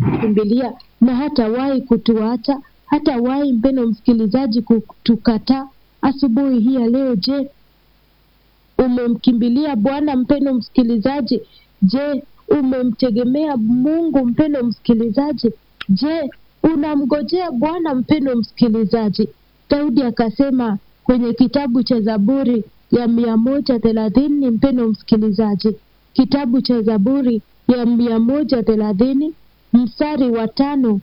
kumkimbilia na hatawahi kutuacha, hatawahi mpendo msikilizaji kutukataa. Asubuhi hii ya leo, je, umemkimbilia Bwana mpendo msikilizaji? Je, umemtegemea Mungu mpendo msikilizaji? Je, unamgojea Bwana mpendo msikilizaji? Daudi akasema kwenye kitabu cha Zaburi ya mia moja thelathini mpendo msikilizaji, kitabu cha Zaburi ya mia moja thelathini mstari wa tano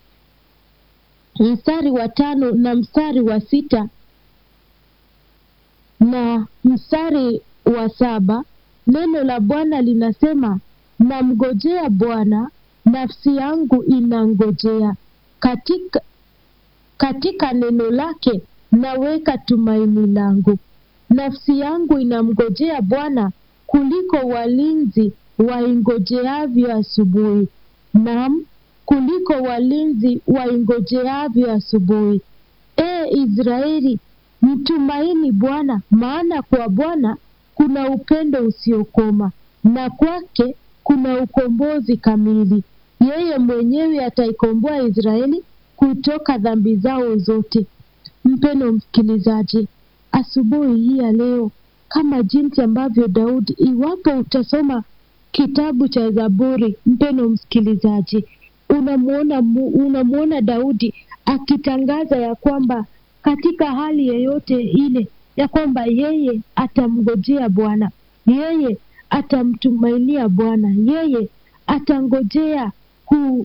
mstari wa tano na mstari wa sita na mstari wa saba neno la Bwana linasema, namngojea Bwana, nafsi yangu inangojea katika, katika neno lake naweka tumaini langu. Nafsi yangu inamngojea Bwana kuliko walinzi waingojeavyo asubuhi, naam, kuliko walinzi waingojeavyo asubuhi. E Israeli, mtumaini Bwana, maana kwa Bwana kuna upendo usiokoma na kwake kuna ukombozi kamili. Yeye mwenyewe ataikomboa Israeli kutoka dhambi zao zote. Mpendo msikilizaji, asubuhi hii ya leo, kama jinsi ambavyo Daudi, iwapo utasoma kitabu cha Zaburi, mpendo msikilizaji, unamwona unamwona Daudi akitangaza ya kwamba katika hali yoyote ile ya kwamba yeye atamngojea Bwana, yeye atamtumainia Bwana, yeye atangojea ku,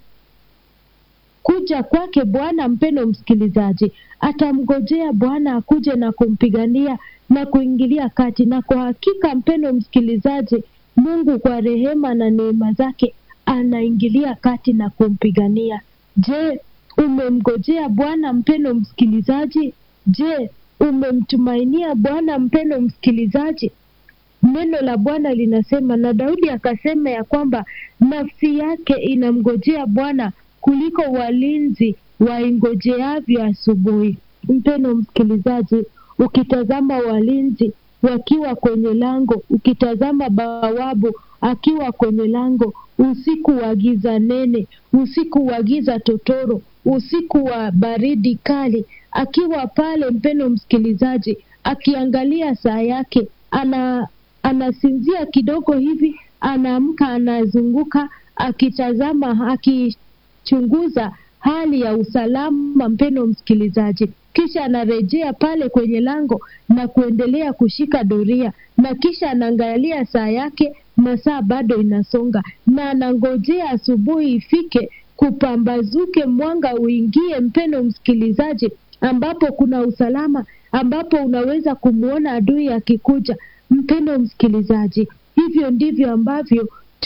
kuja kwake Bwana. Mpendo msikilizaji, atamngojea Bwana akuje na kumpigania na kuingilia kati, na kwa hakika, mpendo msikilizaji, Mungu kwa rehema na neema zake anaingilia kati na kumpigania. Je, umemngojea Bwana mpendo msikilizaji? Je, umemtumainia Bwana mpendo msikilizaji? Neno la Bwana linasema, na Daudi akasema ya kwamba nafsi yake inamngojea Bwana kuliko walinzi waingojeavyo asubuhi. Mpendo msikilizaji, ukitazama walinzi wakiwa kwenye lango, ukitazama bawabu akiwa kwenye lango, usiku wa giza nene, usiku wa giza totoro, usiku wa baridi kali, akiwa pale, mpendo msikilizaji, akiangalia saa yake, ana anasinzia kidogo hivi, anaamka, anazunguka akitazama, akichunguza hali ya usalama, mpendo msikilizaji, kisha anarejea pale kwenye lango na kuendelea kushika doria, na kisha anaangalia saa yake, masaa bado inasonga, na anangojea asubuhi ifike, kupambazuke, mwanga uingie, mpendo msikilizaji, ambapo kuna usalama, ambapo unaweza kumwona adui akikuja. Mpendo msikilizaji, hivyo ndivyo ambavyo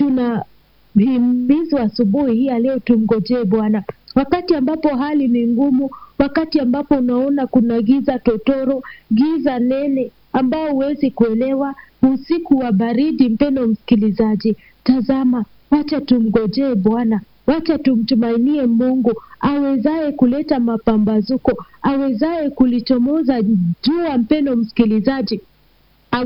tunahimizwa asubuhi hii ya leo, tumngojee Bwana wakati ambapo hali ni ngumu, wakati ambapo unaona kuna giza totoro, giza nene ambao huwezi kuelewa, usiku wa baridi. Mpendo msikilizaji, tazama, wacha tumngojee Bwana, wacha tumtumainie Mungu awezaye kuleta mapambazuko, awezaye kulichomoza jua. Mpendo msikilizaji,